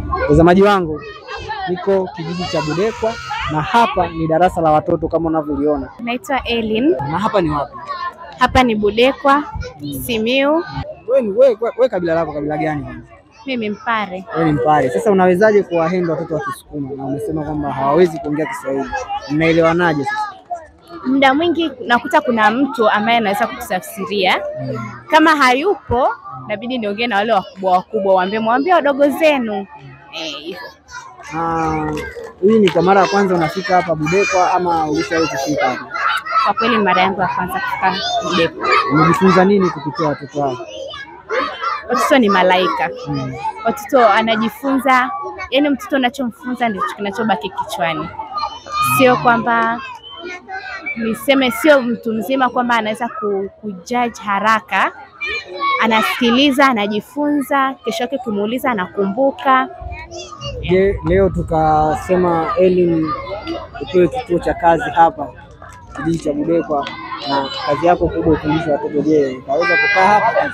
Mtazamaji wangu, niko kijiji cha Budekwa na hapa ni darasa la watoto kama unavyoliona. Naitwa Elin. Na hapa ni wapi? Hapa ni Budekwa, Simiu. Wewe ni wewe, wewe kabila lako kabila gani kwanza? Mimi Mpare. Wewe ni Mpare. Sasa unawezaje kuwahenda watoto wa Kisukuma na umesema kwamba hawawezi kuongea Kiswahili? Mnaelewanaje sasa? Muda mwingi nakuta kuna mtu ambaye anaweza kutafsiria. Kama hayupo, inabidi niongee na wale wakubwa wakubwa, waambie mwambie wadogo zenu eh, hivyo. Na hii ni kwa mara ya kwanza unafika hapa Budekwa ama ulishawahi kufika hapa? Kwa kweli ni mara yangu ya kwanza kufika Budekwa. Umejifunza nini kupitia watoto hao? Watoto ni malaika. Mm. Watoto anajifunza, yani mtoto unachomfunza ndicho kinachobaki kichwani, sio kwamba niseme, sio mtu mzima kwamba anaweza ku, kujudge haraka. Anasikiliza, anajifunza, kesho yake ukimuuliza anakumbuka. Je, leo tukasema Elin upewe kituo cha kazi hapa kijiji cha Budekwa na kazi yako kubwa ufundishe watoto. Je, utaweza kukaa hapa?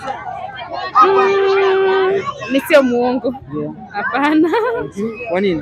Mm, mi sio muongo, Ndio. hapana. Kwa nini?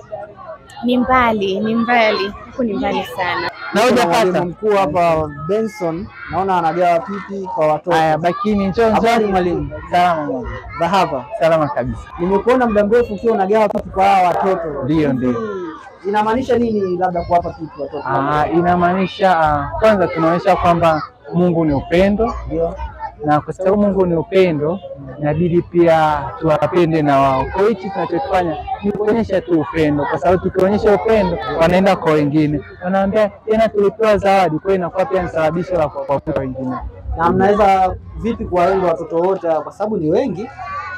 Ni mbali, ni mbali, huku ni mbali sana. Na Kuna hujapata? mwalimu mkuu hapa Benson, naona anagawa pipi kwa watoto. Haya, bakini, njoo Habari njoo. mwalimu. Salama mama. Za hapa Salama kabisa. nimekuona muda mrefu ukiwa unagawa pipi kwa hawa watoto. Ndio, ndio. Hii Inamaanisha nini labda kuwapa pipi watoto? Ah, inamaanisha ah, kwanza tunaonyesha kwamba Mungu ni upendo Ndio. na kwa sababu Mungu ni upendo inabidi pia tuwapende na wao. Kwa hiyo hichi tunachokifanya ni kuonyesha tu upendo, kwa sababu tukionyesha upendo wanaenda kwa wengine, wanaambia tena tulipewa zawadi. Kwa hiyo inakuwa pia ni sababisho la kuwavuta wengine. Na mnaweza vipi kuwalenga watoto wote kwa sababu ni wengi?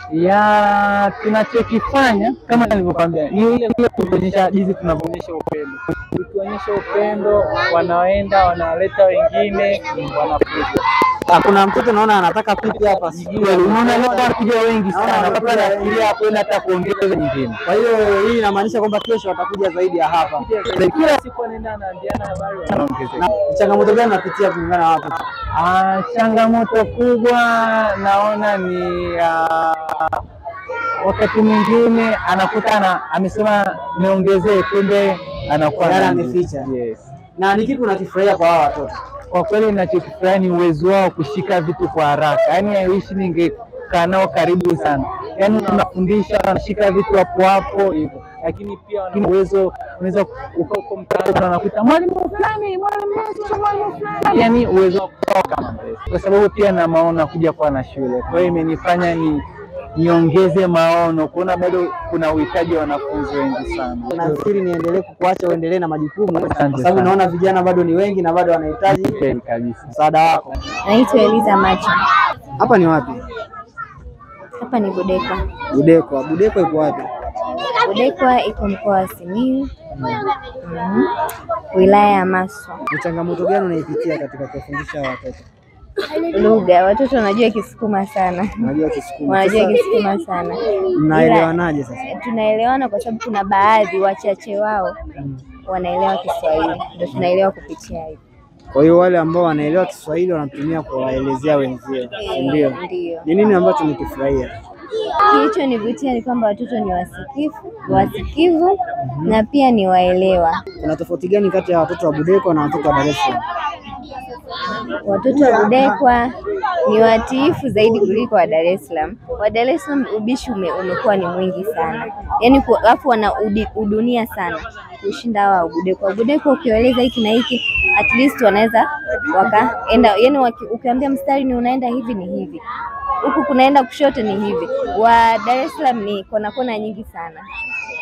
ya tunachokifanya kama nilivyokwambia ni ile ile kuonyesha jinsi tunavyoonyesha upendo. Tukionyesha upendo, wanaenda wanawaleta wengine, wanakuja. Ah, Kuna mtoto naona anataka pipi hapa, sijui Unaona leo wanakuja wengi sana, Naona mpaka wanakuja nafikiria kwenda hata kuongeza nyingine. Kwa hiyo hii inamaanisha kwamba kesho watakuja zaidi ya hapa. Kila siku wanaenda wanaambiana habari, wanaongezeka. Na changamoto gani napitia kulingana na watoto? Ah, changamoto kubwa naona ni ah, wakati mwingine anakuta ana, amesema niongezee, kumbe anakuwa Tayari na- ameficha. Yes. Na ni kipi unakifurahia kwa hawa watoto? Kwa kweli ninachokifurahi ni uwezo wao kushika vitu kwa haraka, yaani haiwishi ningekaa nao karibu sana, yaani unafundisha wanashika vitu hapo hapo hivyo, lakini pia wana uwezo, unaweza uka uko mtaani unakuta mwalimu fulani, mwalimu wetu, mwalimu fulani, yaani uwezo wa kutoka kama mbele. kwa sababu pia na maono kuja kuwa na shule, kwa hiyo imenifanya ni niongeze maono, kuona bado kuna uhitaji wa wanafunzi wengi sana. Nafikiri niendelee kukuacha uendelee na majukumu kwa Asante sababu sana. naona vijana bado ni wengi na bado wanahitaji Kweli kabisa. msaada wako. Naitwa Eliza Macha. Hapa ni wapi? Hapa ni Budekwa. Budekwa. Budekwa iko wapi? Budekwa iko mkoa wa Simiyu, Mhm. wilaya ya Maswa. Ni changamoto gani unaipitia katika kuwafundisha hawa watoto? Lugha, watoto wanajua Kisukuma sana, Unajua Kisukuma. wanajua Sasa Kisukuma sana. mnaelewanaje sasa? Ila, tunaelewana kwa sababu kuna baadhi wachache wao wanaelewa Kiswahili, ndio tunaelewa kupitia hivi. Kwa hiyo wale ambao wanaelewa Kiswahili wanatumia kuwaelezea wenzio, si ndio? Ndio. Ni nini ambacho nikifurahia? Kilichonivutia ni kwamba watoto ni wasikivu, wasikivu na pia ni waelewa. Kuna tofauti gani kati ya watoto wa Budekwa na watoto wa Dar es Salaam? Watoto wa Budekwa ni watiifu zaidi kuliko wa Dar es Salaam. Wa Dar es Salaam ubishi ume, umekuwa ni mwingi sana, yaani ku- alafu wana udi, udunia sana kushinda hawa wa Budekwa. Wa Budekwa ukiwaeleza hiki na hiki, at least wanaweza wakaenda, yaani waki- ukiambia mstari ni unaenda hivi ni hivi, huku kunaenda kushoto ni hivi. Wa Dar es Salaam ni kona kona nyingi sana,